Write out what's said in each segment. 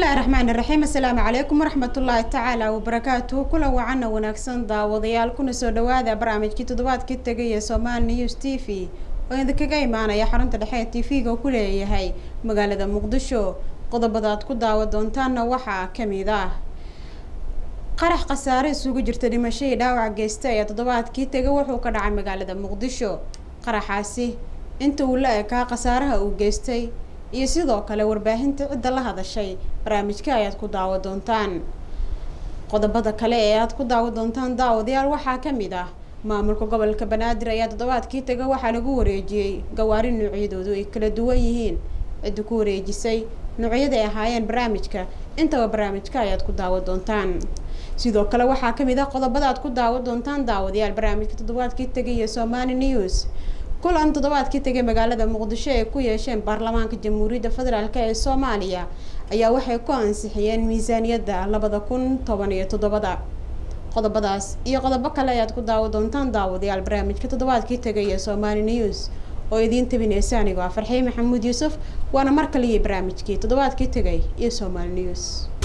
bismillaahi raxmaani raxiim assalaamu calaykum waraxmatullaahi tacaala wabarakaatuhu kula wacana wanaagsan daawadayaal kuna soo dhawaada barnaamijkii toddobaadkii tegay ee somaali news t v oo idinkaga imaanaya xarunta dhexe ee t v-ga ku leeyahay magaalada muqdisho qodobada aad ku daawa doontaanna waxaa kamid ah qarax khasaare isugu jirta dhimashadii dhaawac geysta ayaa toddobaadkii tegay wuxuu ka dhacay magaalada muqdisho qaraxaasi inta uu la ekaa khasaaraha uu geystay iyo sidoo kale warbaahinta cidda la hadashay barnaamijka ayaad ku daawa doontaan qodobada kale ee aad ku daawa doontaan daawadayaal waxaa kamid ah maamulka gobolka banaadir ayaa toddobaadkii taga waxaa lagu wareejiyey gawaari noocyadoodu ay kala duwan yihiin cidda ku wareejisay noocyada ay ahaayeen barnaamijka intaba barnaamijka ayaad ku daawa doontaan sidoo kale waxaa kamid ah qodobada aad ku daawa doontaan daawadayaal barnaamijka toddobaadkii tagay ee somali news kulan toddobaadkii tegay magaalada muqdisho ay ku yeesheen baarlamaanka jamhuuriyadda federaalk ee soomaaliya ayaa waxay ku ansixiyeen miisaaniyadda labada kun toban iyo toddobada qodobadaas iyo qodobo kale ayaad ku daawa doontaan daawadayaal barnaamijka toddobaadkii tegay ee somali news oo idiin tabineysa anigoo ah farxiin maxamuud yuusuf waana mar kaliya barnaamijkii toddobaadkii tegay iyo somali news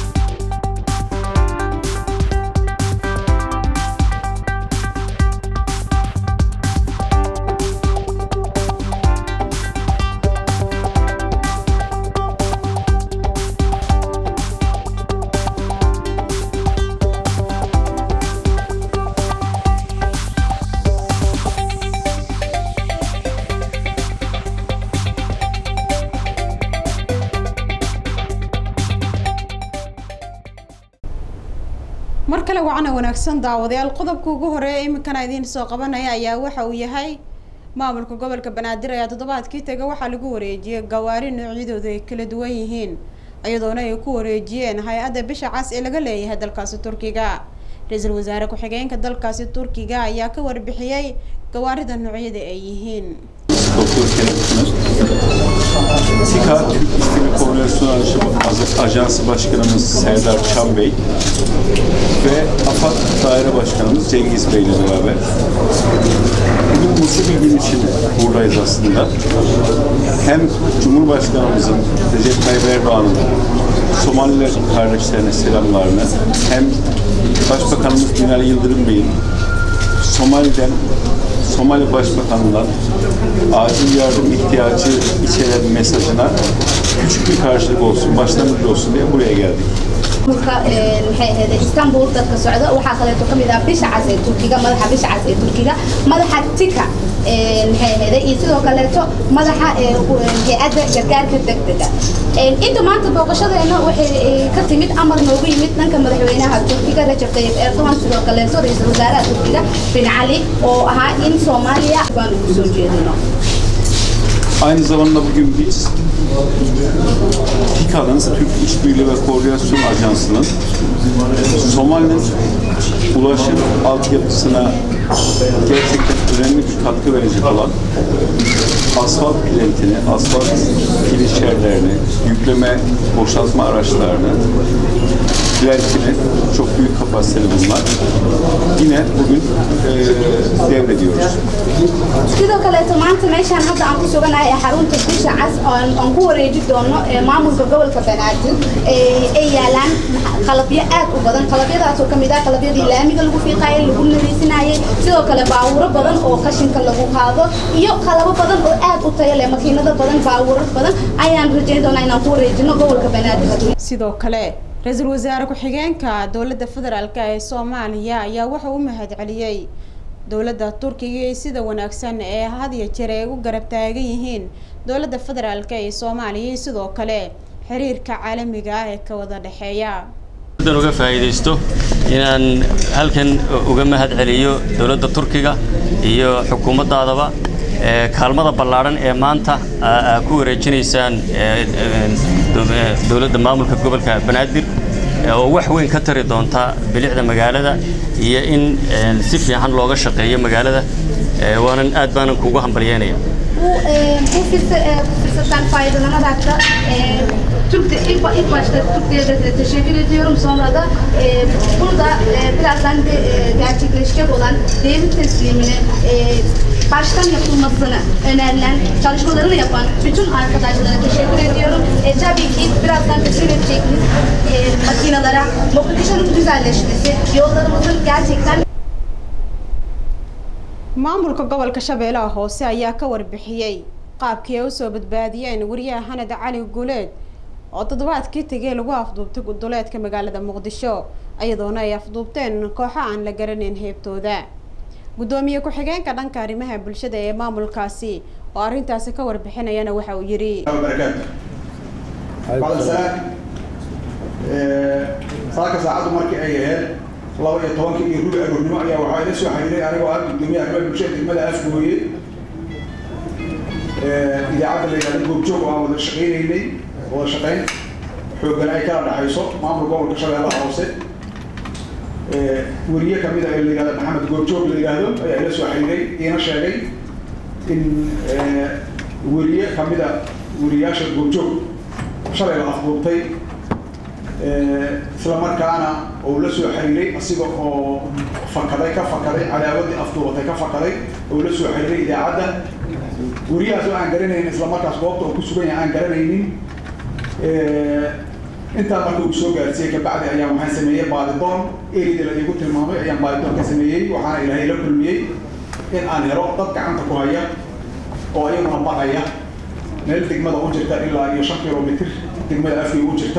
mar kale wacana wanaagsan daawadayaal qodobka ugu horeeya iminkana idiin soo qabanaya ayaa waxa uu yahay maamulka gobolka banaadir ayaa toddobaadkii taga waxaa lagu wareejiyey gawaari noocyadooda ay kala duwan yihiin iyadoona ay ku wareejiyeen hay-adda bisha cas ee laga leeyahay dalkaasi turkiga ra-iisul wasaare ku-xigeenka dalkaasi turkiga ayaa ka warbixiyey gawaarida noocyada ay yihiin SİKA Türk İstimi Koordinasyon Ajansı Başkanımız Serdar Çam Bey ve AFAD Daire Başkanımız Cengiz Bey ile beraber bugün mutlu bir gün için buradayız aslında. Hem Cumhurbaşkanımızın Recep Tayyip Erdoğan'ın Somaliler kardeşlerine selamlarını hem Başbakanımız Binali Yıldırım Bey'in Somali'den Somali Başbakanı'ndan acil yardım ihtiyacı içeren mesajına küçük bir karşılık olsun, başlangıç olsun diye buraya geldik. maxay ahayd istanbul dadka socda waxaa kaleeto kamid ah bisha cas ee turkiga madaxa bisha cas ee turkiga madaxa tika maxay ahayd iyo sidoo kaleeto madaxa hay-adda gargaarka degdega inta maanta booqashadeena waxay ka timid amar noogu yimid dhanka madaxweynaha turkiga rajab tayyib erdogan sidoo kaleeto ra-iisul wasaaraha turkiga bin cali oo ahaa in soomaaliya baan ugu soo jeedino Aynı zamanda bugün biz TİKA'nın, Türk İşbirliği ve Koordinasyon Ajansı'nın Somali'nin ulaşım altyapısına gerçekten önemli bir katkı verecek olan asfalt plantini, asfalt kilişerlerini, yükleme, boşaltma araçlarını, plantini, çok büyük kapasiteli bunlar. Yine bugün e, devrediyoruz. sidoo kaleeto maanta meeshaan hadda aan ku suganahay ee xarunta bisha cas aan ku wareeji doono maamulka gobolka banaadir ay yaalaan qalabyo aad u badan qalabyadaasoo kamid ah qalabyadii laamiga lagu fiiqaayay lagu nadiisinayay sidoo kale baawuro badan oo qashinka lagu qaado iyo qalabo badan oo aad u tayo leh makiinado badan baawuro badan ayaan rajayn doonaa inaan ku wareejino gobolka banaadir sidoo kale ra-iisul wasaare ku-xigeenka dowladda federaalk ee soomaaliya ayaa wuxuu u mahad celiyey dowladda turkiga iyo sida wanaagsan ee had iyo jeer ay u garab taagan yihiin dowladda federaalk ee soomaaliya iyo sidoo kale xiriirka caalamiga ah ee ka wada dhexeeya dan uga faa'iidaysto inaan halkan uga mahad celiyo dowladda turkiga iyo xukuumaddaadaba kaalmada ballaadhan ee maanta ku wareejinaysaan dowladda maamulka gobolka banaadir oo wax weyn ka tari doonta bilicda magaalada iyo in si fiican looga shaqeeyo magaalada waanan aad baanan kuugu hambalyeynaya bu bu fırsattan faydalanarak da Türk ilk, ilk başta Türk Devleti'ne teşekkür ediyorum. Sonra da e, burada e, birazdan de, e, gerçekleşecek olan devlet teslimini e, baştan yapılmasını önerilen, çalışmalarını yapan bütün arkadaşlara teşekkür ediyorum. E, tabii ki birazdan teslim edeceğimiz e, makinalara Mogadishu'nun güzelleşmesi, yollarımızın gerçekten maamulka gobolka shabeellaha hoose ayaa ka warbixiyey qaabkii ay usoo badbaadiyeen wariyaha hanad cali guuleed oo toddobaadkii tegay lagu afduubtay guduleedka magaalada muqdisho iyadoona ay afduubteen kooxo aan la garanayn heebtooda guddoomiye ku-xigeenka dhanka arrimaha bulshada ee maamulkaasi oo arrintaasi ka warbixinayana waxa uu yidhi saaka saacaddu markii ay ahayd laba iyo tobankii iyo rubi aroornimo ayaa waxaa ila soo xiriiray anigoo ah guddoomiye arrimaha bulshada degmada afgooye idaacadda la yidhahda goobjoog oo aan wada shaqaynaynay wada shaqayn xooggan ay kala dhaxayso maamul gobolka shabeellaha hoose weriye kamid a ee la yihahda maxamed goobjoog la yidhaahdo ayaa ila soo xiriiray iina sheegay in weriye kamid a weriyaasha goobjoog shalay la afduubtay isla markaana uu la soo xiriiray asiga oo fakaday ka fakaday cadaawadii afduubatay ka fakaday oo la soo xiriiray idaacadda weriyahaas oo aan garanaynin isla markaas goobta uu ku sugan yahay aan garanaynin intaa marka uu soo gaarsiiyey kabacdi ayaa waxaan sameeyey baadidoon erida la iigu tilmaamay ayaan baadidoon ka sameeyey waxaana ilaahay la kulmiyey in aan helo dad gacanta ku haya oo iyaguna baqaya meel degmada u jirta ilaa iyo shan kilomitr degmada afkii u jirta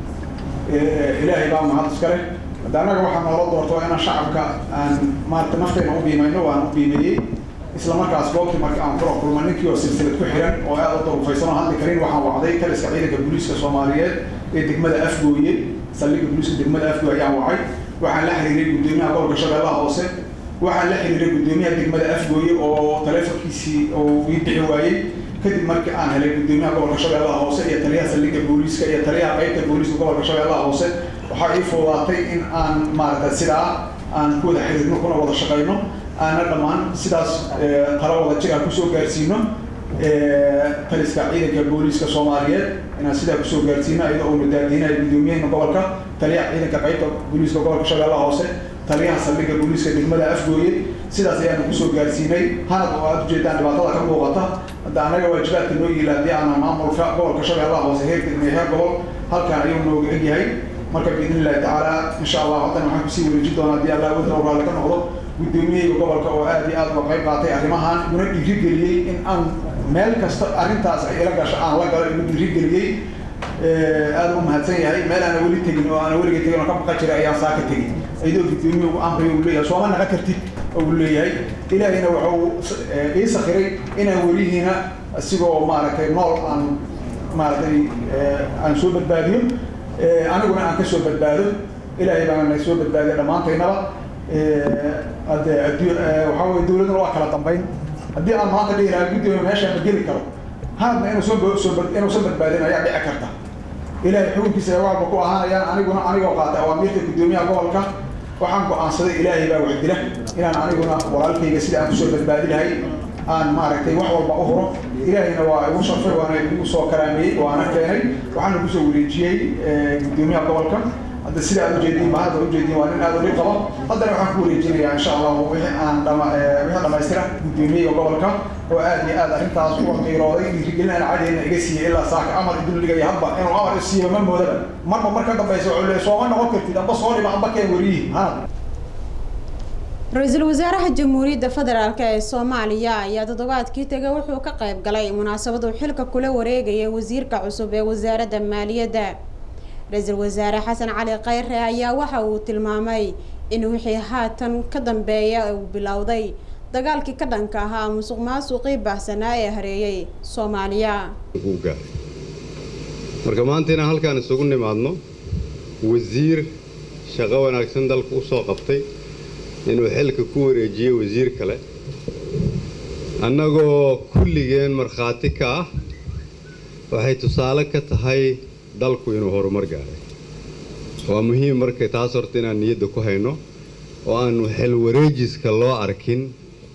ilaahay baa mahad iskale hadda annaga waxaa noola doorto inaan shacabka aan maarata nafteena u biimayno waan u biimeeyey isla markaas goobtii markii aan kula kulma ninkii oo silsilad ku xiran oo aad u durufaysan oo hadli karin waxaan wacday taliska ciidanka booliiska soomaaliyeed ee degmada afgooye saldhigga booliiska degmada afgooye ayaan wacay waxaan la xiriiray guddoomiyaha gobolka shabeellaha hoose waxaan la xiriiray guddoomiyaha degmada afgooye oo taleefonkiisii oo ii bixi waayey kadib markii aan helay guddoomiyaha gobolka shabeellaha hoose iyo taliyaha saldhigga booliiska iyo taliyaha qaybta booliiska gobolka shabeellaha hoose waxaa ii fuudaatay in aan maaragta sidaa aan ku wada xiriirno kuna wada shaqayno aana dhammaan sidaas tala wada jir aan kusoo gaarsiino taliska ciidanka booliiska soomaaliyeed inaan sidaa kusoo gaarsiino iyadoo uuna daadiinayo guddoomiyaheena gobolka taliyaha ciidanka qaybta booliiska gobolka shabeellaha hoose taliyaha saldhigga booliiska degmada afgooye sidaas ayaanu kusoo gaarsiinay hanad oo aad ujeedaan dhibaatada ka muuqata hadda anaga waajibaadka noo yiila haddii aanan maamulka gobolka shabeellaha hoose heer degmay heer gobol halkan ayuu nooga egyahay marka biidn illahi tacaala insha allah haddan waxaan kusii wareejin doonaa haddii allah wadna raalli ka noqdo guddoomiyahayga gobolka oo aad iyo aad uga qayb qaatay arrimahan iguna dhiirigeliyey in aan meel kasta arrintaas ay ila gasho aan la galo igu dhiirigeliyey aad u mahadsan yahay meel aana weli tegin oo aana weliga tegin oo ka baqa jiray ayaan saa ka tegin iyadoo guddoomiye uu amriyo uu leeyahay sooma naqa kartid uu leeyahay ilaahina wuxuu ii sakhiray inaan welihiina isigoo maaragtay nool aan maaragtay aan soo badbaadiyo aniguna aan kasoo badbaado ilaahay baana na soo badbaadiya dhammaantaynaba hadde addu waxaa weye dawladuna waa kala dambayn haddii aan maanta dhihi lahaa guddoomiye meeshaan ma geli karo hadna inuusan soo inuusan badbaadin ayaa dhici karta ilaahay xukunkiisa ay waxba ku ahaanayaan aniguna anigoo qaatay awaamiirta guddoomiyaha gobolka waxaan go-aansaday ilaahay baa wax dila inaan aniguna walaalkayga sida aan kusoo badbaadi lahay aan maaragtay wax walba u huro ilaahayna waa igu sharfay waana igu soo karaameeyey waana keenay waxaana kusoo wareejiyey guddoomiyaha gobolka hadda sida aad ujeediin ba hadda ujeediin waa nin aad u dhib qabo haddana waxaan ku wareejinayaa insha allahu wixii aan dhama wixii dhamaystira guddoomiyaha gobolka oo aad iyo aad arrintaas uga qiirooday dhiirigelin aan cadeyna iga siiyey ilaa saaka amar idul dhigaya hadba inuu amar isiiyo ma moodaba marba mar ka dambaysa wuxuu leeyahay sooma noqon kartid amba soo dhiba amba keen weriyihi hanad ra-iisul wasaaraha jamhuuriyadda federaalk ee soomaaliya ayaa toddobaadkii tegay wuxuu ka qayb galay munaasabadu xilka kula wareegaya wasiirka cusub ee wasaaradda maaliyadda ra-iisul wasaare xasan cali khayre ayaa waxa uu tilmaamay in wixii haatan ka dambeeya uu bilowday dagaalkii ka dhanka ahaa musuq maasuqii baahsanaa ee hareeyay soomaaliya marka maanta inaan halkaan isugu nimaadno wasiir shaqo wanaagsan dalka u soo qabtay inuu xilka ku wareejiyey wasiir kale annagoo kulligeen markhaati ka ah waxay tusaale ka tahay dalku inuu horumar gaaray waa muhiim marka taas horta inaan niyadda ku hayno oo aanu xil wareejiska loo arkin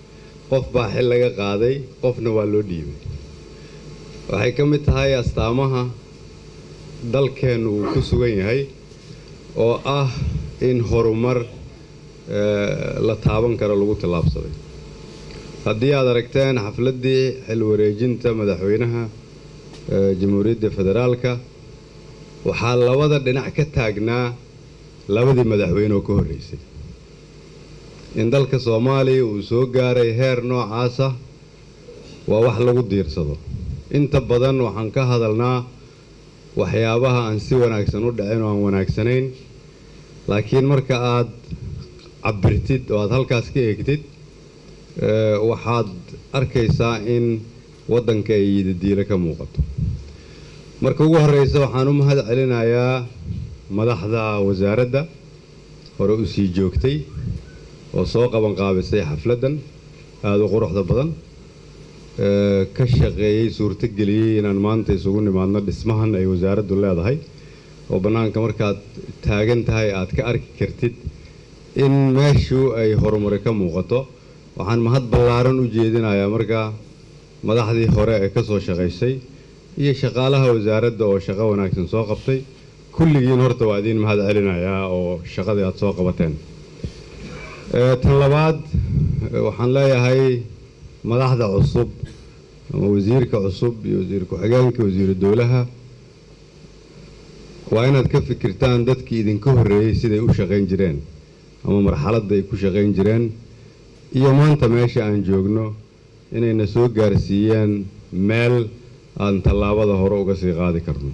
qof baa xil laga qaaday qofna waa loo dhiibay waxay ka mid tahay astaamaha dalkeennu uu ku sugan yahay oo ah in horumar la taaban karo lagu tallaabsaday haddii aad aragteen xafladdii xil wareejinta madaxweynaha jamhuuriyadda federaalka waxaa labada dhinac ka taagnaa labadii madaxweyne oo ka horreysay in dalka soomaaliya uu soo gaaray heer noocaasa waa wax lagu diirsado inta badan waxaan ka hadalnaa waxyaabaha aan si wanaagsan u dhicin oo aan wanaagsanayn laakiin marka aad cabirtid oo aad halkaas ka eegtid waxaad arkaysaa in waddanka ay yidadiilo ka muuqato marka ugu horreysa waxaan u mahad celinayaa madaxda wasaaradda hore u sii joogtay oo soo qabanqaabisay xafladdan aada u quruxda badan ka shaqeeyey suurtogeliyey inaan maanta isugu nimaadno dhismahan ay wasaaraddu leedahay oo bannaanka markaad taagan tahay aad ka arki kartid in meeshu ay horumari ka muuqato waxaan mahad ballaaran u jeedinayaa markaa madaxdii hore ee ka soo shaqaysay iyo shaqaalaha wasaaradda oo shaqo wanaagsan soo qabtay kulligiin horta waa idiin mahad celinayaa oo shaqadii aad soo qabateen tan labaad waxaan leeyahay madaxda cusub ama wasiirka cusub iyo wasiir ku-xigeenka wasiiru dowlaha waa inaad ka fikirtaan dadkii idinka horreeyey siday u shaqayn jireen ama marxaladda ay ku shaqayn jireen iyo maanta meesha aan joogno inayna soo gaarsiiyeen meel aan tallaabada hore uga sii qaadi karno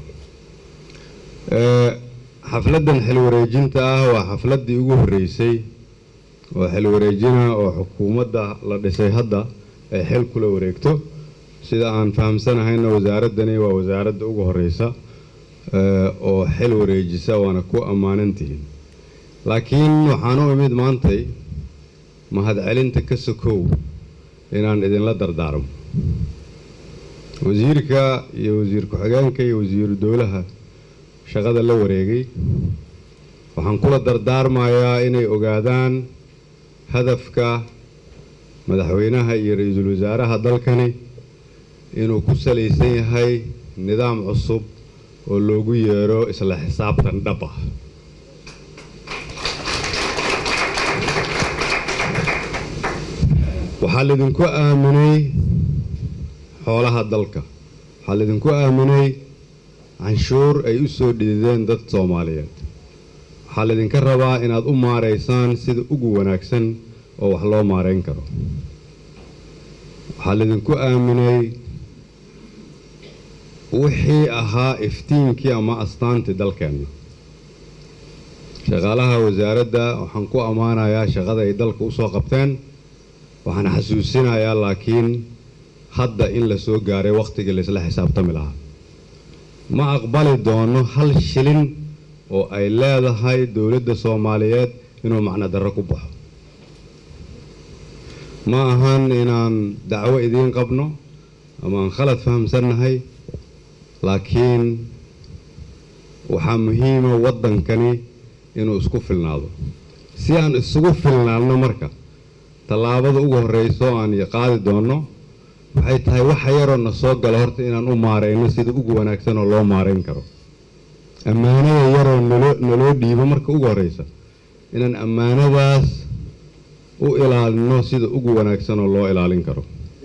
xafladdan xil wareejinta ah waa xafladdii ugu horreysay oo xil wareejina oo xukuumadda la dhisay hadda ay xil kula wareegto sida aan fahamsanahayna wasaaraddani waa wasaaradda ugu horreysa oo xil wareejisa waana ku ammaanantihiin laakiin waxaan u imid maantay mahadcelinta ka sokow inaan idinla dardaarmo wasiirka iyo wasiir ku-xigeenka iyo wasiiru dowlaha shaqada la wareegay waxaan kula dardaarmayaa inay ogaadaan hadafka madaxweynaha iyo ra-iisul wasaaraha dalkani inuu ku salaysan yahay nidaam cusub oo loogu yeero isla xisaabtan dhab ah waxaa laydinku aaminay xoolaha dalka waxaa laydinku aaminay canshuur ay u soo dhidideen dad soomaaliyeed waxaa laydinka rabaa inaad u maaraysaan sida ugu wanaagsan oo wax loo maarayn karo waxaa laydinku aaminay wixii ahaa iftiinkii ama astaantii dalkeenna shaqaalaha wasaaradda waxaan ku ammaanayaa shaqada ay dalka u soo qabteen waxaan xasuusinayaa laakiin hadda in la soo gaaray wakhtigii laysla xisaabtami lahaa ma aqbali doono hal shilin oo ay leedahay dowladda soomaaliyeed inuu macno darro ku baxo ma ahan inaan dacwo idiin qabno ama aan khalad fahamsannahay laakiin waxaa muhiima waddankani inuu isku filnaado si aan isugu filnaadno marka tallaabada ugu horreyso aan qaadi doonno waxay tahay waxa yaroo na soo gala horta inaan u maarayno sida ugu wanaagsan oo loo maarayn karo ammaanada yaroo naloo naloo dhiibo marka ugu horreysa inaan ammaanadaas u ilaalino sida ugu wanaagsan oo loo ilaalin karo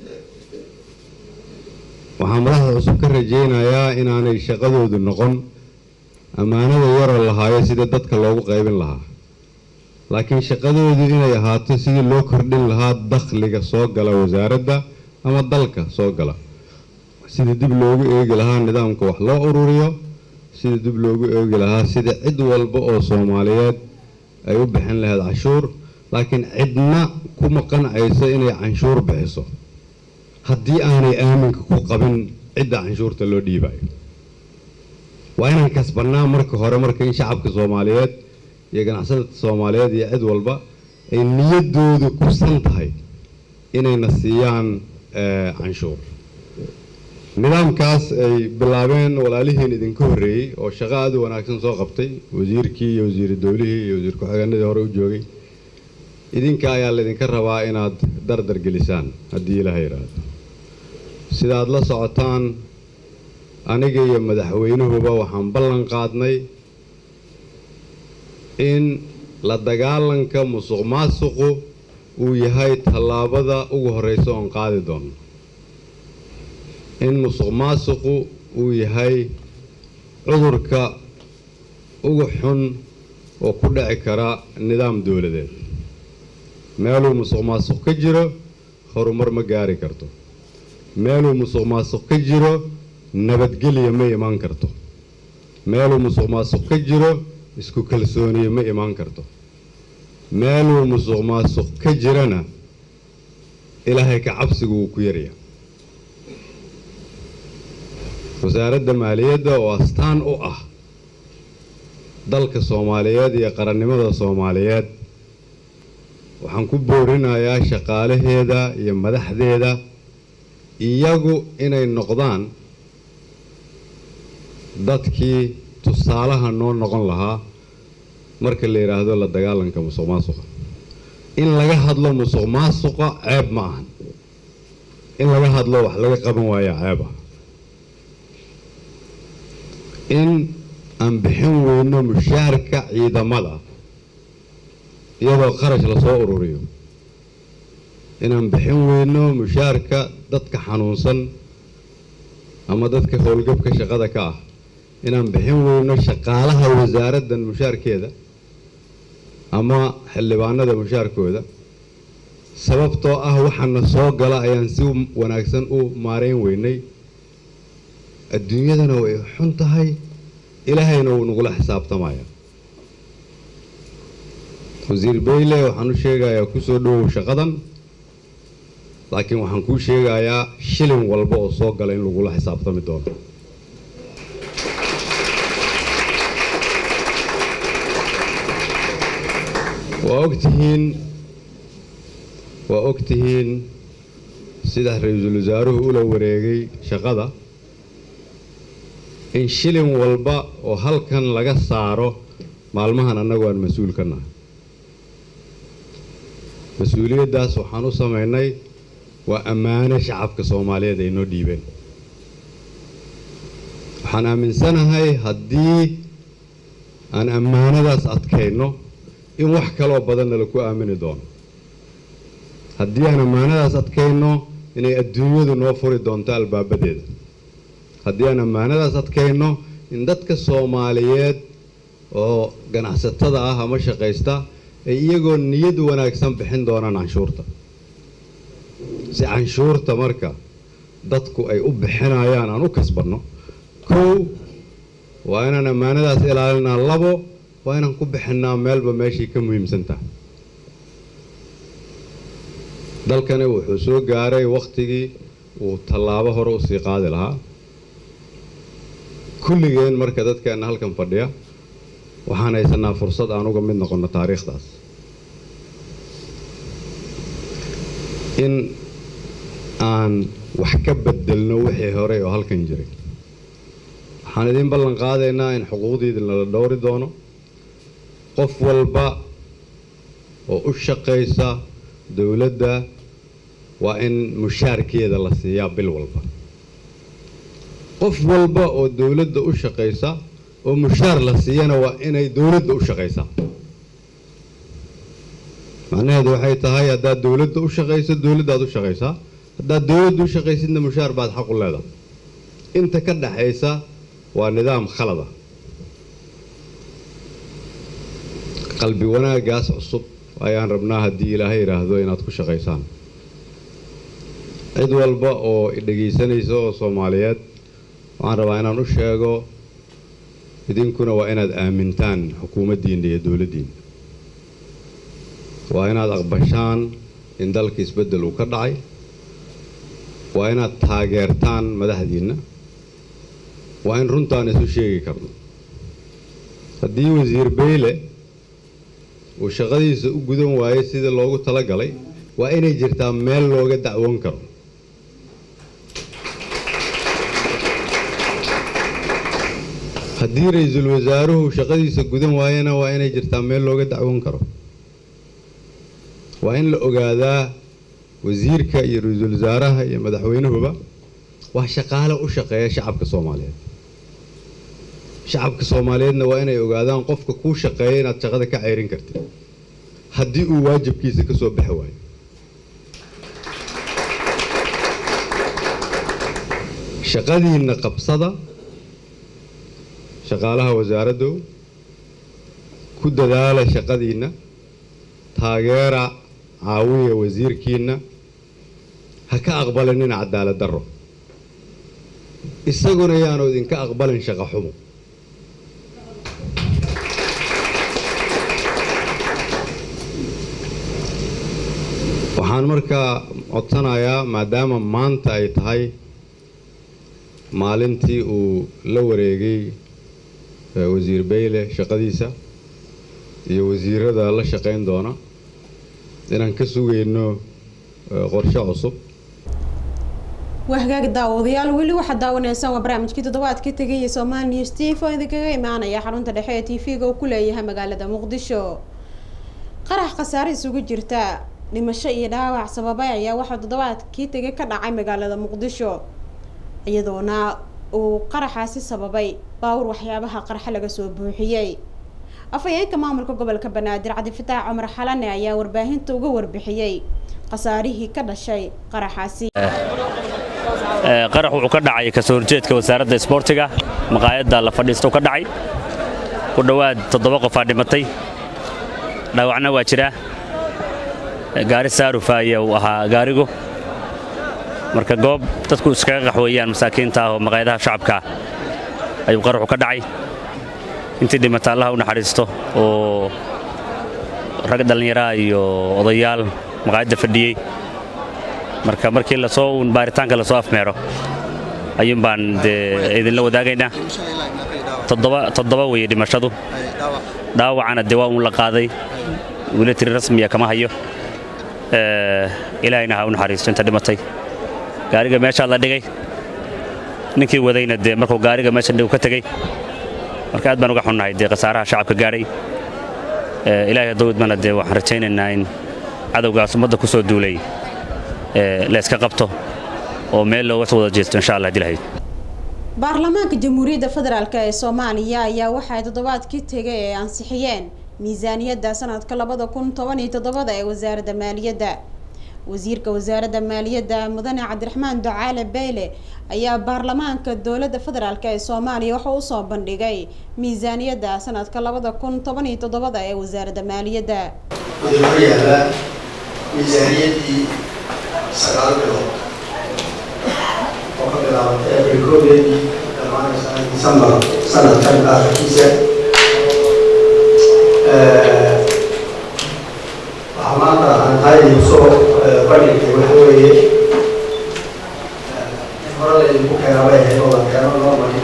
waxaa madaxda cusub ka rajaynayaa inaanay shaqadoodu noqon ammaanada yaroo lahaayo sida dadka loogu qaybin lahaa laakiin shaqadoodu inay ahaato sidii loo kordhin lahaa dakhliga soo gala wasaaradda ama dalka soo gala sidii dib loogu eegi lahaa nidaamka wax loo ururiyo sidii dib loogu eegi lahaa sida cid walba oo soomaaliyeed ay u bixin lahayd canshuur laakiin cidna kuma qancayso inay canshuur bixiso haddii aanay aaminka ku qabin cidda canshuurta loo dhiibayo waa inaan kasbannaa marka hore marka in shacabka soomaaliyeed iyo ganacsatada soomaaliyeed iyo cid walba ay niyaddoodu kusan tahay inayna siiyaan canshuur nidaamkaas ay bilaabeen walaalihiin idinka horreeyey oo shaqo aada u wanaagsan soo qabtay wasiirkii iyo wasiiru dowlihii iyo wasiir ku-xigeenadii hore u joogay idinka ayaa laydinka rabaa inaad dardar gelisaan haddii ilaaha yidhaahdo sidaad la socotaan aniga iyo madaxweynuhuba waxaan ballan qaadnay in la dagaalanka musuq maasuqu uu yahay tallaabada ugu horreysa oon qaadi doono in musuq maasuqu uu yahay cudurka ugu xun oo ku dhici kara nidaam dowladeed meeluu musuq maasuq ka jiro horumar ma gaari karto meeluu musuq maasuq ka jiro nabadgelya ma imaan karto meeluu musuq maasuq ka jiro isku kalsooniye ma imaan karto meeluu musuq maasuq ka jirana ilaahay ka cabsigu wuu ku yarya wasaaradda maaliyadda oo astaan u ah dalka soomaaliyeed iyo qarannimada soomaaliyeed waxaan ku boorinayaa shaqaalaheeda iyo madaxdeeda iyagu inay noqdaan dadkii tusaalaha noo noqon lahaa marka la yidhaahdo la dagaalanka musuq maasuqa in laga hadlo musuq maasuqa ceeb ma ahan in laga hadlo wax laga qaban waayaa ceeb ah in aan bixin weyno mushaharka ciidamada iyadoo qarash lasoo ururiyo inaan bixin weyno mushaharka dadka xanuunsan ama dadka howlgabka shaqada ka ah inaan bixin weyno shaqaalaha wasaaraddan mushaarkeeda ama xildhibaanada mushaarkooda sababtoo ah waxaana soo gala ayaan si wanaagsan u maareyn weynay adduunyadana way xun tahay ilaahayna wuu nagula xisaabtamaya wasiir bayle waxaan u sheegayaa kusoo dhowow shaqadan laakiin waxaan kuu sheegayaa shilin walba oo soo gala in lagula xisaabtami doono waa ogtihiin waa ogtihiin sida ra-iisul wasaaruhu ula wareegay shaqada in shilin walba oo halkan laga saaro maalmahan annagu aan mas-uul ka nahay mas-uuliyaddaas waxaan u samaynay waa ammaano shacabka soomaaliyeed ay noo dhiibeen waxaan aaminsanahay haddii aan ammaanadaas adkayno in wax kaloo badanna laku aamini doono haddii aan ammaanadaas adkayno inay adduunyadu noo furi doonto albaabadeeda haddii aan ammaanadaas adkayno in dadka soomaaliyeed oo ganacsatada ah ama shaqaysta ay iyagoo niyad wanaagsan bixin doonaan canshuurta si canshuurta marka dadku ay u bixinayaan aan u kasbanno kow waa inaan ammaanadaas ilaalinaa labo waa inaan ku bixinnaa meelba meeshii ka muhiimsan tahay dalkani wuxuu soo gaaray wakhtigii uu tallaabo hore usii qaadi lahaa kulligeen marka dadkeenna halkan fadhiya waxaan haysanaa fursad aan uga mid noqonno taariikhdaas in aan wax ka bedelno wixii hore oo halkan jiray waxaan idiin ballan qaadaynaa in xuquuqdiidin lala dhowri doono qof walba oo u shaqaysa dowladda waa in mushaarkeeda la siiyaa bil walba qof walba oo dowladda u shaqaysa oo mushaar la siiyana waa inay dowladda u shaqaysaa macnaheedu waxay tahay haddaad dowladda u shaqayso dowladdaad u shaqaysaa haddaad dowladda u shaqaysidna mushaar baad xaq u leedahay inta ka dhaxaysa waa nidaam khalada qalbi wanaagaas cusub ayaan rabnaa haddii ilaahay yidhaahdo inaad ku shaqaysaan cid walba oo dhegaysanaysa oo soomaaliyeed waxaan rabaa inaan u sheego idinkuna waa inaad aamintaan xukuumaddiinna iyo dowladdiinna waa inaad aqbashaan in dalka isbeddel uu ka dhacay waa inaad taageertaan madaxdiinna waa in runtaan isu sheegi karno haddii wasiir beyle uu shaqadiisa u gudan waayey sidii loogu tala galay waa inay jirtaa meel looga dacwoon karo haddii ra-iisul wasaaruhu shaqadiisa gudan waayena waa inay jirtaa meel looga dacwoon karo waa in la ogaadaa wasiirka iyo ra-iisul wasaaraha iyo madaxweynuhuba waa shaqaale u shaqeeya shacabka soomaaliyeed shacabka soomaaliyeedna waa inay ogaadaan qofka kuu shaqeeya inaad shaqada ka ceyrin kartid haddii uu waajibkiisa ka soo baxi waayo shaqadiinna qabsada shaqaalaha wasaaraddow ku dadaala shaqadiinna taageera caawiya wasiirkiinna ha ka aqbalinina cadaalad darro isaguna yaanu idinka aqbalin shaqo xumo waxaan markaa codsanayaa maadaama maanta ay tahay maalintii uu la wareegay wasiir bayle shaqadiisa iyo wasiirada la shaqayn doona inaan ka sugayno qorshe cusub waa hagaag daawadayaal weli waxaad daawanaysaan waa barnaamijkii toddobaadka tegaya somaali news t v oo idinkaga imaanaya xarunta dhexe ee t v-ga uu ku leeyahay magaalada muqdisho qarax khasaare isugu jirta dhimasho iyo dhaawac sababay ayaa waxaa toddobaadkii tegay ka dhacay magaalada muqdisho iyadoona uu qaraxaasi sababay baawur waxyaabaha qarxa laga soo buuxiyey afhayeenka maamulka gobolka banaadir cabdifataax cumar xalane ayaa warbaahinta uga warbixiyey khasaarihii ka dhashay qaraxaasi qarax wuxuu ka dhacay kasoo horjeedka wasaaradda isboortiga maqaayadda la fadhiisto ka dhacay ku dhowaad toddoba qofaa dhimatay dhaawacna waa jiraa gaari saarufa ayaa uu ahaa gaarigu marka goob dadku iskaga qaxweeyaan masaakiinta ah oo maqaayadaha shacabka ah ayuu qaraxu ka dhacay intii dhimata allaha u naxariisto oo rag dhallinyaraha iyo odayaal maqaayadda fadhiyey marka markii lasoo uun baaritaanka lasoo afmeero ayuun baan dee idinla wadaagaynaa toddoba weeye dhimashadu dhaawacana dee waa uun la qaaday weli tiri rasmiya kama hayo ilaahayna ha u naxariisto inta dhimatay gaariga meeshaa la dhigay ninkii wadayna dee markuu gaariga meesha dhigu ka tegey marka aad baan uga xunnahay dee khasaaraha shacabka gaadhay ilaahay haddowdmana dee waxaan rajaynaynaa in cadowgaas ummadda ku soo duulay layska qabto oo meel looga soo wada jeesto insha allah hadii lahayd baarlamaanka jamhuuriyadda federaalk ee soomaaliya ayaa waxay toddobaadkii tegay ee ansixiyeen miisaaniyadda sanadka labada kun toban iyo toddobada ee wasaaradda maaliyadda wasiirka wasaaradda maaliyadda mudane cabdiraxmaan ducaale beyle ayaa baarlamaanka dowladda federaalk ee soomaaliya wuxuu usoo bandhigay miisaaniyadda sanadka labada kun toban iyo toddobada ee wasaaradda maaliyadda wuxuu hor yaallaa miisaaniyaddii sagaal bilood oo ka bilaabatay abril koodeedii dhammaanaysa disembar sanadkan aakhirkiisa waxaa maanta aan tahay soo bandhigtay waxa weeye in hore laydinku keenaa bay ahayd oo la keeno normally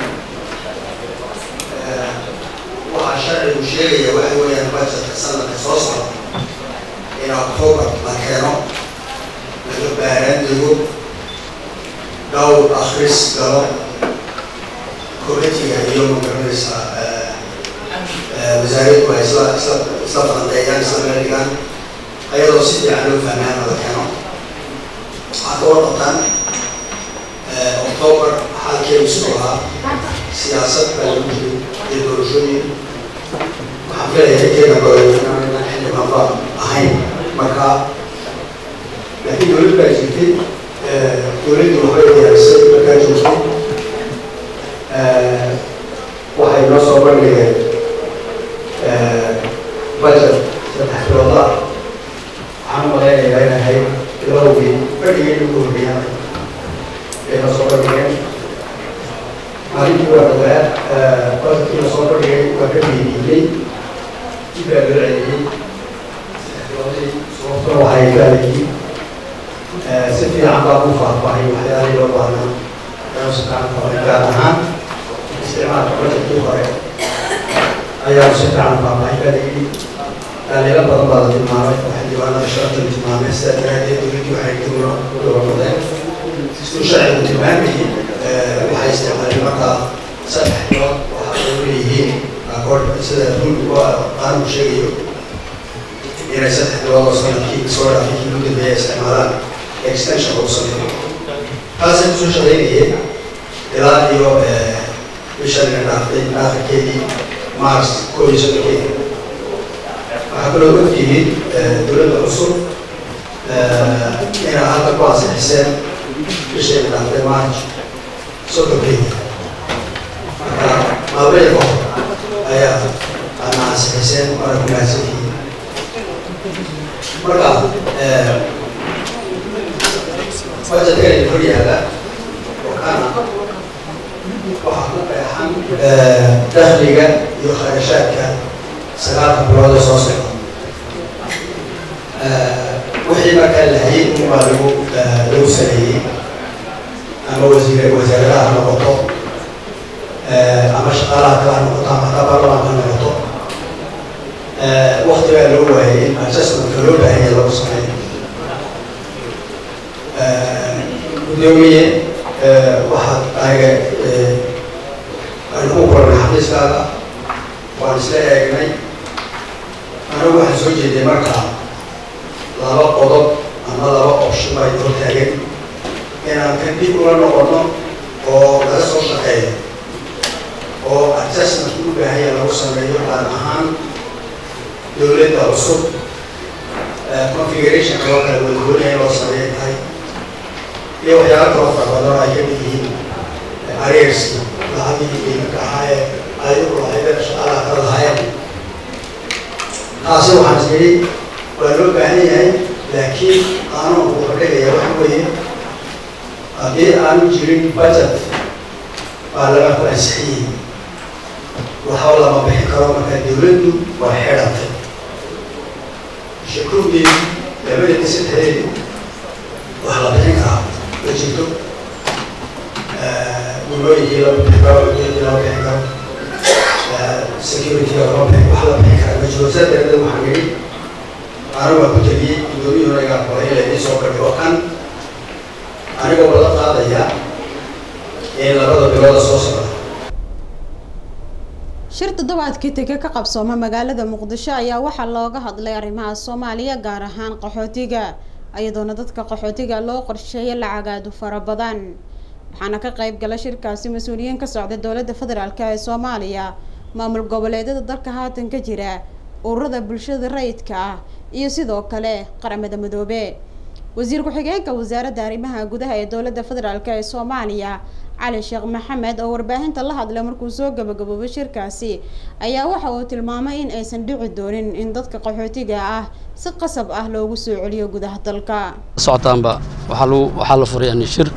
waxaa sharcigu sheegaya waxa weeyaan budgetka sanadka soo socda in october la keeno laga baaraan dego dhowr akhris galo committiga iyo magaranaysa wasaaraddu ay isla isla isla falandeeyaan isla meel dhigaan ayadoo si fiican loo fahmaan la keeno waxaa ka warqabtaan october xaalkeedu siduu ahaa siyaasad baa lagu jiray iyo doorashooyin waxaan filayaa inteena badan xildhibaanba ahayn marka laakiin dowlad baa jirtay dowladdu waxbay diyaarisay markaa joogtay waxay noo soo bandhigeen budget saddex bilooda waxaan u malaynayaa in ahayd bilowgii fadhigii ugu horreeyaan ay noo soo bandhigeen maalintii waa dhawaa budgetkii la soo bandhigay waa ka diidiiyey dib baa loo celiyey sababtuna waxay baalayii si fiican baa u faahfaahay waxyaalihii loo baahnaa inuu si fiican faahfaahay gaar ahaan isticmaalka budgetkii hore ayaa si fiican faahfaahay baa layidhi dhaliilo badan baa la tilmaamay oo xildhibaanada sharafta la tilmaamay sidaa daraadeed dowladdii waxay dowla u dabamadeen siduu sharcigu tilmaamayay waxay isticmaaleen markaa saddex bilood waxa ay u leeyihiin akoord sida rulku qaanugu sheegayo inay inay saddex bilood oo sanadkii soo dhaafay kii ugu dambeeya isticmaalaan extension lagu sameeyo taasay kusoo shaqaynayeen ilaa iyo bishan ina dhaaftay aakhirkeedii mars koob iyo soddonkeedii waxaa kaloo ogtihiin dowladda cusub inaa hadda ku ansixiseen bishayna dhaaftay march soddonkeedii marka maalmaya ka hor ayaa ana ansixiseen waana ku mahadsantihiin marka budgetkani hor yaala oo kana waxaa ku qeexan dakhliga iyo kharashaadka sagaalka bilood ee soo socda wixii markaa la hayay unbaa lagu lagu sameeyey ama wasiir wasaaradaha ha noqoto ama shaqaalaha kale ha noqoto ama hataa baarlamaanka ha noqoto wakti baa loo waayay in adjustmentka loo baahanya lagu sameeyo gudoomiye waxaad aniga aan ku kulanay xafiiskaaga waan isla eegnay anigu waxaan soo jeeday markaa laba qodob ama laba option baa hor taagan inaan kan dib ula noqono oo laga soo shaqeeyo oo adjustment u baahanya lagu sameeyo gaar ahaan dowladda cusub configuration kaloo kale wadgooniya in loo sameeya tahay iyo waxyaala kaloo fara badan ay kamid yihiin arreerski lacagii iminka ahaayee ayagu lahaydeen shaqaalaha kala lahaayeen taasi waxaan is yidhi waa loo baahan yahay laakiin qaanuunku wuxuu dhigaya waxa weeye haddii aanu jirin budget baa laga ku ansixiyey waxba lama bixin karo marka dowladdu waa xidhantay shakuugii labadeedii saddexdeedii wax la bixin karaa ma jirto gulooyinkii lama bixin karo ujeedii lama bixin karo security lama bixin wax la bixin kara ma jiro saa daraadeed waxaan yidhi anigu waa ku tegiyey gudoomiyuhuna igaa qoray ila idin soo gadhi oo kan anigoo wada qaadaya in labada bilooda soo socda shir toddobaadkii tege ka qabsooma magaalada muqdisho ayaa waxaa looga hadlay arrimaha soomaaliya gaar ahaan qaxootiga iyadoona dadka qaxootiga loo qorsheeya lacagaadu fara badan waxaana ka qayb gala shirkaasi mas-uuliyiin ka socda dowladda federaalk ee soomaaliya maamul goboleedyada dalka haatan ka jira ururada bulshada rayidka ah iyo sidoo kale qaramada midoobe wasiir ku-xigeenka wasaaradda arrimaha gudaha ee dowladda federaalk ee soomaaliya cali sheekh maxamed oo warbaahinta la hadlay markuu soo gabagaboobay shirkaasi ayaa waxa uu tilmaamay in aysan dhici doonin in dadka qaxootiga ah si qasab ah loogu soo celiyo gudaha dalka socotaanba waxaa lagu waxaa la furay ani shir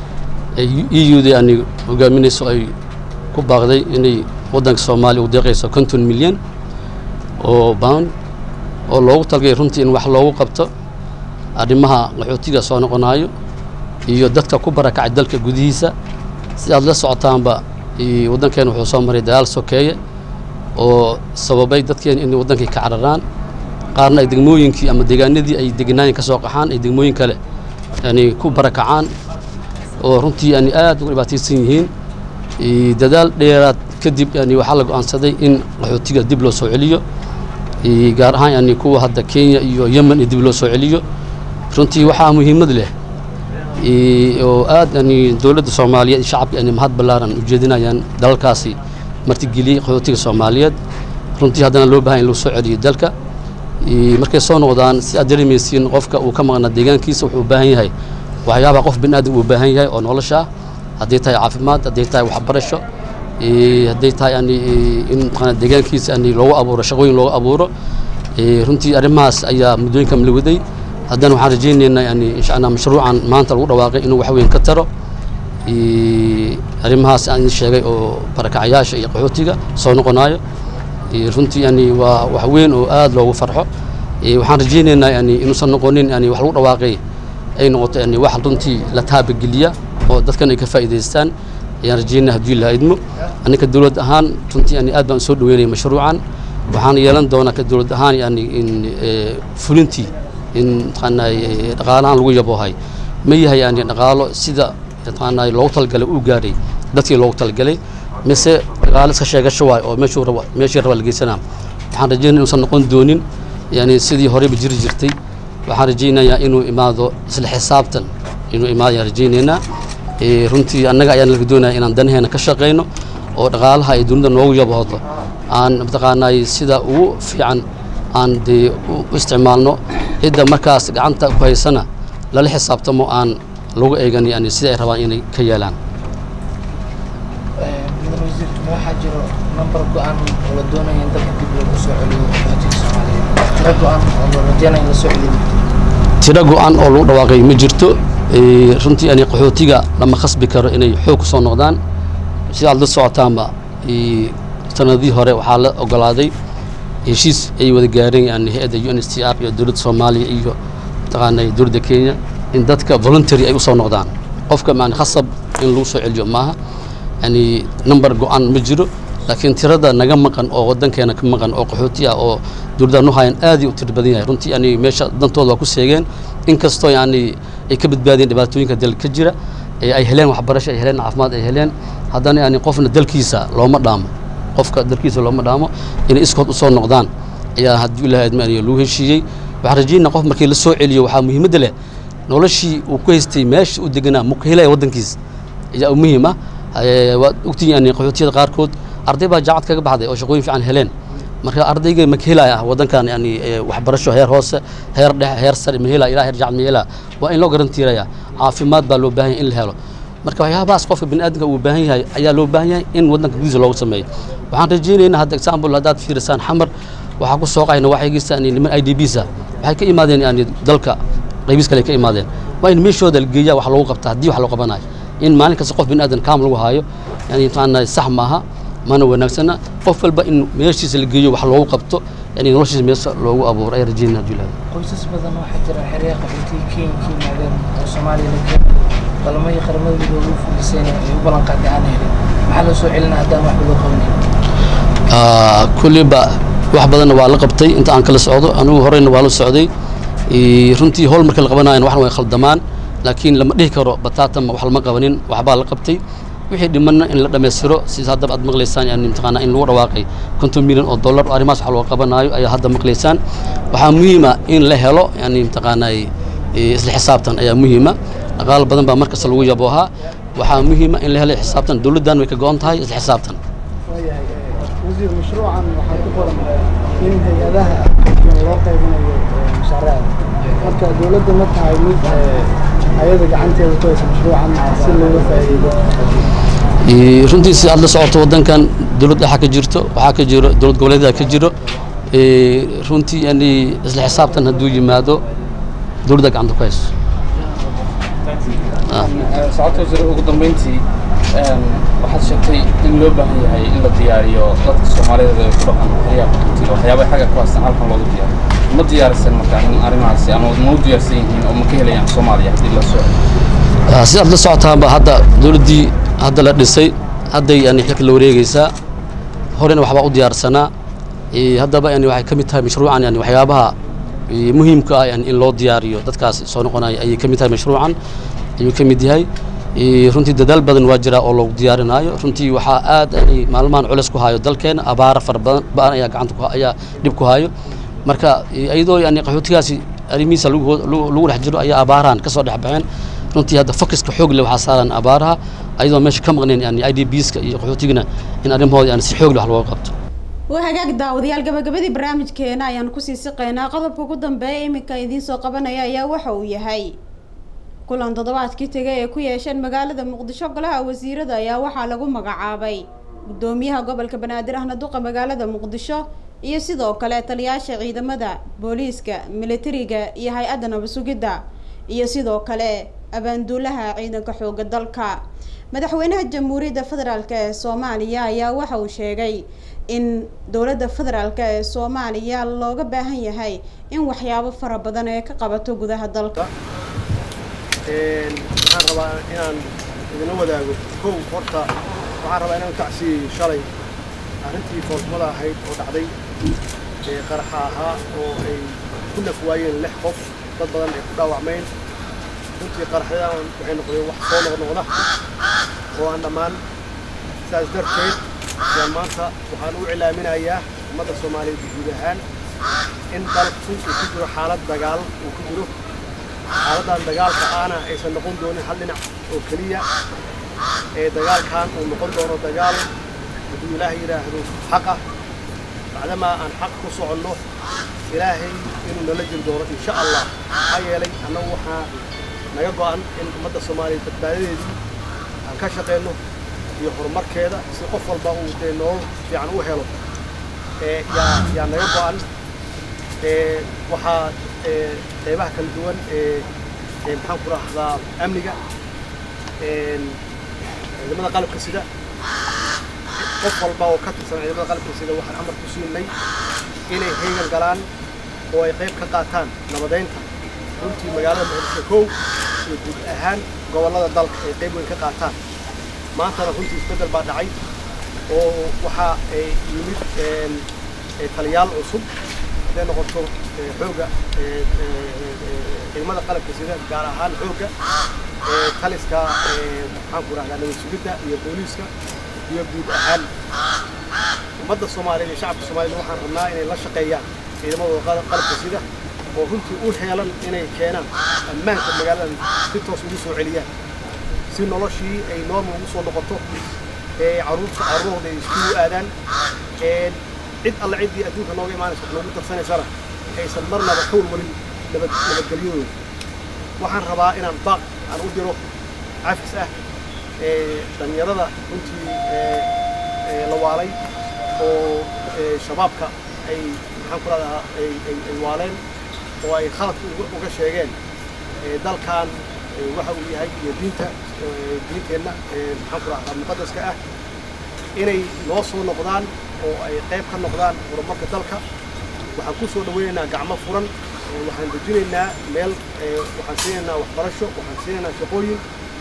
e u da ani hogaaminayso ay ku baaqday inay waddanka soomaaliya u deeqayso konton milyan oo bound oo loogu talgay runtii in wax loogu qabto arrimaha qaxootiga soo noqonaayo iyo dadka ku barakacay dalka gudihiisa si aad la socotaanba waddankeena wuxuu soo maray dagaal sokeeye oo sababay dadkeena inay waddankii ka cararaan qaarna ay degmooyinkii ama deegaanadii ay degenaayin ka soo qaxaan ay degmooyin kale yani ku barakacaan oo runtii yani aad uga dhibaataysan yihiin dadaal dheeraad kadib yani waxaa la go'aansaday in qaxootiga dib loo soo celiyo gaar ahaan yani kuwa hadda kenya iyo yemen iyo dib loo soo celiyo runtii waxaa muhiimad leh oo aad yani dowladda soomaaliyeed iyo shacabka yani mahad ballaaran ujeedinayaan dalalkaasi martigeliyey qaxootiga soomaaliyeed runtii haddana loo bahan in lagu soo celiyo dalka markay soo noqdaan si aad dareemaysiin qofka uu ka maqnaa deegaankiisa wuxuu u baahan yahay waxyaabaha qof bini aadam uu baahan yahay oo nolosha ah hadday tahay caafimaad hadday tahay waxbarasho hadday tahay yani in deegaankiisa yani loogu abuuro shaqooyin loogu abuuro runtii arrimahaas ayaa muddooyinka la waday haddana waxaan rajaynaynaa yani insha allah mashruucan maanta lagu dhawaaqay inuu wax weyn ka taro arrimahaas aan idin sheegay oo barakacayaasha iyo qaxootiga soo noqonaayo runtii yani waa wax weyn oo aad loogu farxo waxaan rajaynaynaa yani inuusan noqonin yani wax lagu dhawaaqay ay noqoto yani wax runtii la taabageliya oo dadkan ay ka faa'iidaystaan ayaan rajaynaa haddii la idmo annika dowlad ahaan runtii yani aad baan soo dhaweynaya mashruucan waxaan yeelan doonaa ka dowlad ahaan yani in fulintii in mataqaanaa dhaqaalahan lagu yaboohay ma yahay yani dhaqaalo sida mataqaanaa loogu talagalay uu gaaray dadkii loogu talagalay mise dhaqaalo iska sheegasho waay oo meeshuu rabo meeshii raba la geysanaa waxaan rajaynaya inuusan noqon doonin yani sidii horeyba jiri jirtay waxaan rajaynayaa inuu imaado isla xisaabtan inuu imaado ayaan rajaynaynaa Eh, runtii annaga ayaan laga doonaya inaan danaheena ka shaqayno oo dhaqaalaha ay dunida noogu yaboodo aan mataqaanay sida ugu fiican aan dee u u isticmaalno cidda markaas gacanta ku haysana lala xisaabtamo aan lagu eegan yani sida ay rabaan inay ka yeelaan mudan wasiirka waxaa jiro nambar go-aan oo la doonayo in dalka dib loogu soo celiyo qaxootiga soomaaliyeed tiro go-aan oo la rajeynayo in la soo celiyo tiro go-an oo lagu dhawaaqay ma jirto Eh, runtii yani qaxootiga lama khasbi karo inay xoog ku soo noqdaan sidaad la socotaanba eh, sanadihii hore waxaa la ogolaaday heshiis ay wada gaareen yani hay-adda u n s t r iyo dowladda soomaaliya iyo mataqaanay dowladda kenya in dadka voluntary ay usoo noqdaan qofka yani khasab in lagu soo celiyo maaha yani number go-an ma jiro laakiin tirada naga maqan oo wadankeena ka maqan oo qaxooti ah oo dowladda nu hayan aad u tiro badan yahay runtii yani meesha dantooda waa ku seegeen inkastoo yani ay ka badbaadeen dhibaatooyinka dalka ka jira ee ay heleen waxbarasho ay heleen caafimaad ay heleen haddana yani qofna dalkiisa looma dhaamo qofka dalkiisa looma dhaamo inay iskood usoo noqdaan ayaa haddii ilahay admaaniyo lagu heshiiyey waxaan rajaynaa qof markii la soo celiyo waxaa muhiimadda leh noloshii uu ku haystay meesha u deganaa muka helaya waddankiisa ayaa muhiim ah Eh, waad ogtihiin yani qaxootiyada qaarkood arday baa jaacad kaga baxday oo shaqooyin fiican heleen marka ardayga ma ka helaya waddankan yani eh, waxbarasho heer hoose heer dhexe heer sare ma helaya ilaa heer jaacad ma helaya waa in loo garantiiraya caafimaad baa loo baahan yahay in la helo marka waxyaabahaas qofka bini'aadamka uu baahan yahay ayaa loo baahan yahay in waddanka gudihiisa loogu sameeyo waxaan rajaynaynaa hadda example haddaad fiirisaan xamar waxaa ku sooqayna waxaygiisa yani niman i d bs ah waxay ka imaadeen yani dalka qaybiis kale ka imaadeen waa in meeshooda la geeyaa wax loogu qabta haddii wax loo qabanayo in maalin kasta qof bini'aadan kaam lagu haayo yani mataqaanaa sax maaha mana wanaagsana qof walba in meeshiisa la geeyo wax loogu qabto yani noloshiisa meesha loogu abuuro ayaa rajaynaa hadduu ilaahay qoysas badan waxaa jira xeryaha qaxootiga kenya ka yimaadeen oo soomaaliya la keenay balmahii qaramada midoobe u fuliseen ay u ballan qaaday aan helin maxaa loo soo celinaa haddaan waxba loo qabanayn Ah, kulliba wax badanna waa la qabtay inta aan kala socdo anigu horeyna waa la socday Eh, runtii howl marka la qabanayan waxna way khaldamaan laakiin lama dhihi karo bataatama wax lama qabanin waxbaa la qabtay wixii dhimanna in la dhammaystiro sida haddaba aad maqlaysaan yani mataqaanaa in lagu dhawaaqay konton milyan oo dollar oo arrimahaas wax loo qabanaayo ayaa hadda maqlaysaan waxaa muhiima in la helo yani mataqaanaa eh, isla xisaabtan ayaa muhiima dhaqaal badan baa markasta lagu yaboohaa waxaa muhiima in la helo xisaabtan dowladdan way ka go-an tahay isla xisaabtan waayahay wasiir mashruucan waxaa ku qoran in hay-adaha loo qaybinayo mashaariicda marka dowladda ma tahay mid hay-ada gacanteeda ku haysa mashruucan si looga faa'iido Eh, runtii si aad la socoto waddankan dowlad dhexa ka jirto waxaa ka jiro dowlad goboleedyada ka jiro Eh, runtii yani isla xisaabtan hadduu yimaado dowladda gacanta ku hayso Ah. socodka wasiir ugu dambeyntii een, waxaad sheegtay in loo baahan yahay in la diyaariyo dadka soomaaliyeed ee ku dhaqan xeryaha qaxootiga waxyaabaha xagga ku haystaan halkan loogu diyaariyo ma diyaarisan marka in arrimahaasi ama ma u diyaarsan yihiin oo ma ka helayaan soomaaliya haddii la soo Ah, si aad la socotaanba hadda dowladdii hadda la dhisay hadday yani xilka la wareegeysaa horena waxbaa u diyaarsanaa Eh, haddaba yani waxay ka mid tahay mashruucan yani waxyaabaha eh, muhiimka ah yani in loo diyaariyo dadkaas soo noqonaya ayay ka mid tahay mashruucan ayuu ka mid yahay Eh, runtii dadaal badan waa jira oo loogu diyaarinaayo runtii waxaa aad yani maalmahan culeys ku hayo dalkeena abaara fara badan ba-an ayaa gacanta ku ayaa dhib ku hayo marka eh, iyadoo yani qaxootigaasi arrimihiisa lagu hoo- lagu lagu dhex jiro ayaa abaarahan ka soo dhex baxeen runtii hadda focuska xoog leh waxaa saaran abaaraha ayadoo meesha ka maqneen yani i d bska iyo qaxootigana in arrimahooda yani si xoog leh wax looga qabto waa hagaag daawadayaal gabagabadii barnaamijkeena ayaan kusii siqeynaa qodobka ugu dambeeya iminka idiin soo qabanaya ayaa waxa uu yahay kulan toddobaadkii tegay ee ku yeesheen magaalada muqdisho golaha wasiirada ayaa waxaa lagu magacaabay gudoomiyaha gobolka banaadir ahna duqa magaalada muqdisho iyo sidoo kale taliyaasha ciidamada booliiska militariga iyo hay-adda nabasugidda iyo sidoo kale abaanduulaha ciidanka xooga dalka madaxweynaha jamhuuriyadda federaalk ee soomaaliya ayaa waxa uu sheegay in dowladda federaalk ee soomaaliya looga baahan yahay in waxyaabo fara badan ee ka qabato gudaha dalka waxaan rabaa inaan idinla wadaago kow horta waxaan rabaa inaan kacsiiyo shalay arrintii foolxumada ahayd oo dhacday ee qaraxa ahaa oo ay ku naf waayeen lix qof dad badan ay ku dhaawacmeen runtii qaraxyadan waxay noqdeen wax soo noqnoqda oo aan dhammaan sidaas darteed ayaan maanta waxaan u cilaaminayaa ummadda soomaaliyeed guud ahaan in dalku uu ku jiro xaalad dagaal uu ku jiro xaaladdan dagaalka aana aysan noqon doonin hal dhinac oo keliya ee dagaalkan uu noqon doono dagaal hadduu ilaahay yidhaahdo xaqa bacdamaa aan xaq ku soconno ilaahay inuu nala jiri doono insha allah maxaa yeelay annagu waxaa naga go'an in ummadda soomaaliyeed badbaadadeedii aan ka shaqeyno iyo horumarkeeda si qof walba uu dee nolol fiican u helo ee yaa yaa naga go'an ee waxaa ee qeybaha kala duwan ee ee maxaan ku rahdaa amniga een ciidamada qalabka sida qof walba oo ka tirsan ciidamada qalabka sida waxaan amar ku siinay inay heegan galaan oo ay qayb ka qaataan nabadeynta runtii magaalada muqdisho kow iyo guud ahaan gobollada dalka ay qayb weyn ka qaataan maantana runtii isbeddel baa dhacay oo waxaa ay yimid een, ee taliyaal cusub hadday noqoto ee, xoogga ee, ee, ee, ciidamada qalabka sida gaar ahaan xoogga ee, taliska ee, maxaan ku rahdaa nabad sugidda iyo booliiska iyo guud ahaan ummadda soomaaliyeed iyo shacabka soomaaliyeed waxaan rabnaa inay la shaqeeyaan ciidamadooda qal- qalabka sida oo runtii u heelan inay keenaan ammaanka magaaladan si toos ugu soo celiyaan si noloshii ay normal ugu soo noqoto ee caruurta carruurooda ay iskugu aadaan ee cid alle ciddii adduunka nooga imaanaysa wax noogu darsanaysana aysan marnaba ka walwalin nabad nabadgelyadooda waxaan rabaa inaan baaq aan u diro cafis ah ee dhallinyarada runtii ee ee la waalay oo ee shabaabka ay maxaan ku rahdaa ay ay ay waaleen oo ay khaladka uga uga sheegeen ee dalkan ee waxa uu yahay iyo diinta ee diinteenna ee maxaan ku rahdaa muqadaska ah inay noo soo noqdaan oo ay qayb ka noqdaan horumarka dalka waxaan ku soo dhaweynaynaa gacmo furan ee waxaan dejinaynaa meel ee waxaan siinaynaa waxbarasho waxaan siinaynaa shaqooyin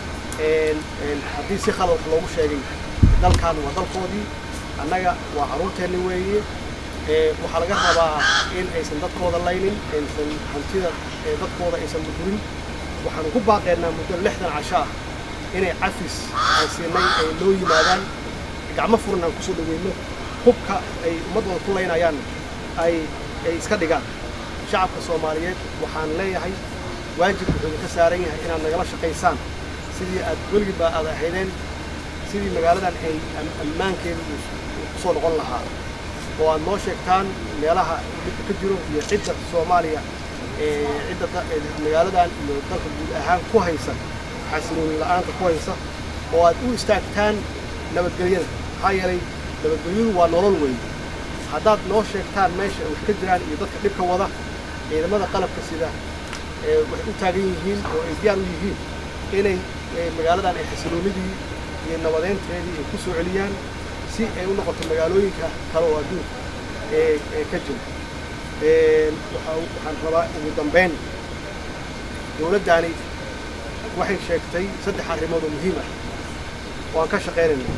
een een haddii si khalad wax loogu sheegay dalkan waa dalkoodii annaga waa carruurteenni weeye ee waxaa laga rabaa in aysan dadkooda laynin aysan hantida ee dadkooda aysan burburin waxaanu ku baaqeynaa muddo lixdan casho ah inay cafis aan siinay ay noo yimaadaan gacmo furan aan kusoo dhaweyno hubka ay ummaddooda ku laynayaan ay ay iska dhigaan shacabka soomaaliyeed waxaan leeyahay waajib wuxuu idinka saaran yahay inaad nagala shaqaysaan sidii aad weligiiba aad ahaydeen sidii magaaladan ay am- ammaankeedu uu kusoo noqon lahaa oo aad noo sheegtaan meelaha dhibka ka jiro iyo cidda soomaaliya ee cidda da- ee magaaladan iyo dalka guud ahaan ku haysa xasilooni la'aanta ku haysa oo aad u istaagtaan nabadgelyada maxaa yeelay nabadgelyadu waa nolol weyn haddaad noo sheegtaan meesha ay wax ka jiraan iyo dadka dhibka wada ciidamada qalabka sida ee waxay u taagan yihiin oo ay diyaar u yihiin inay ee, magaaladan ay xasiloonidii iyo nabadeynteedii ay ku soo celiyaan si ay u noqoto magaalooyinka kale oo adduunka ee ee ka jira Een, waxa- waxaan rabaa ugu dambeyn dowladdaani waxay sheegtay saddex arrimood oo muhiim ah oo aan ka shaqaynayno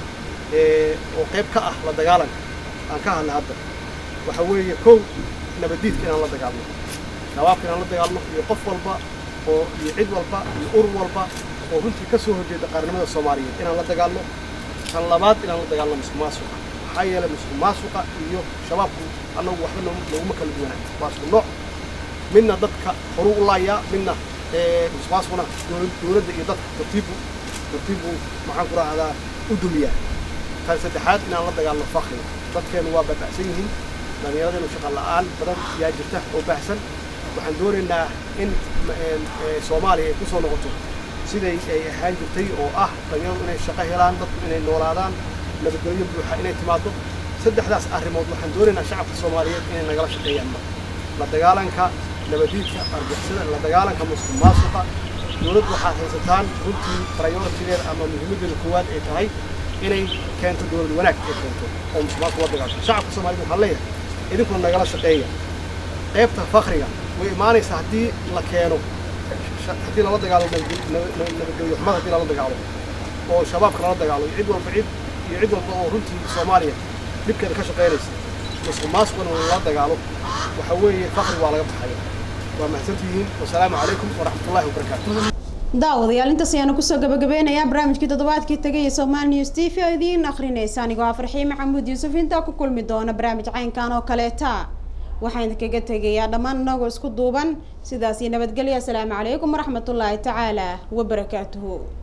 ee oo qayb ka ah la dagaalanka aan ka hadlay hadda waxa weeye kow nabaddiidka inaan la dagaalno shabaabka inaan la dagaalno iyo qof walba oo iyo cid walba iyo urur walba oo runtii ka soo horjeeda qaarnimada soomaaliyeed inaan la dagaalno tan labaad inaan la dagaalno musuq maasuqa maxaa yeelay musuq maasuqa iyo shabaabku annagu waxba noom- nooguma kala duwanaa waa isku nooc midna dadka horuu u laayaa midna ee, musuq maasuqna dowlad- dowladda iyo dadka tartiibu tartiibu maxaan ku rahdaa u dumiyaa tan saddexaad inaan la dagaalno fakriga dadkeenu waa baba'san yihiin dhallinyaradeennu shaqa la'aan badan yaa jirta oo baahsan waxaan doonaynaa in ma- een, ee, soomaaliya ay ku soo noqoto siday ay ahaan jirtay oo ah dhallinyaradu inay shaqo helaan dadku inay noolaadaan nabadgelyo buuxa inay timaado saddexdaas arrimood waxaan doonaynaa shacabka soomaaliyeed inay nagala shaqeeyaan marka la dagaalanka nabadiidka argixisada la dagaalanka musuq maasuqa dowladdu waxaad haysataan runtii prioritigeeda ama muhiimaddeeda koowaad ay tahay inay keento dowlad wanaag ay keento oo musuq maasuq la dagaalto shacabka soomaaliyed waxaan leeyahay idinkuna nagala shaqeeya qaybta fakriga way imaanaysaa haddii la keeno sha- haddii lala dagaalo nabadgel- nabad- nabad- nabadgelyo xumada haddii lala dagaalo oo shabaabka lala dagaalo iyo cid walba cid iyo cid walba oo runtii soomaaliya dhibkeeda ka shaqaynaysa musuq maasuqna lala dagaalo waxa weeye fakri waa laga baxaya waa mahadsantihiin wasalaamu calaykum waraxmatullaahi wabarakaatu daawadayaal intaas ayaanu kusoo gabagabeynayaa barnaamijkii toddobaadkii tagay ee Soomaali News TV oo idiin akhrinaysa anigoo ah Farxiin Maxamuud Yuusuf intaa ku kulmi doona barnaamij caynkan oo kaleeta waxaan idinkaga tegayaa dhammaan inagoo isku duuban sidaasi nabadgelya asalaamu calaykum waraxmatullaahi tacaala wabarakaatuhu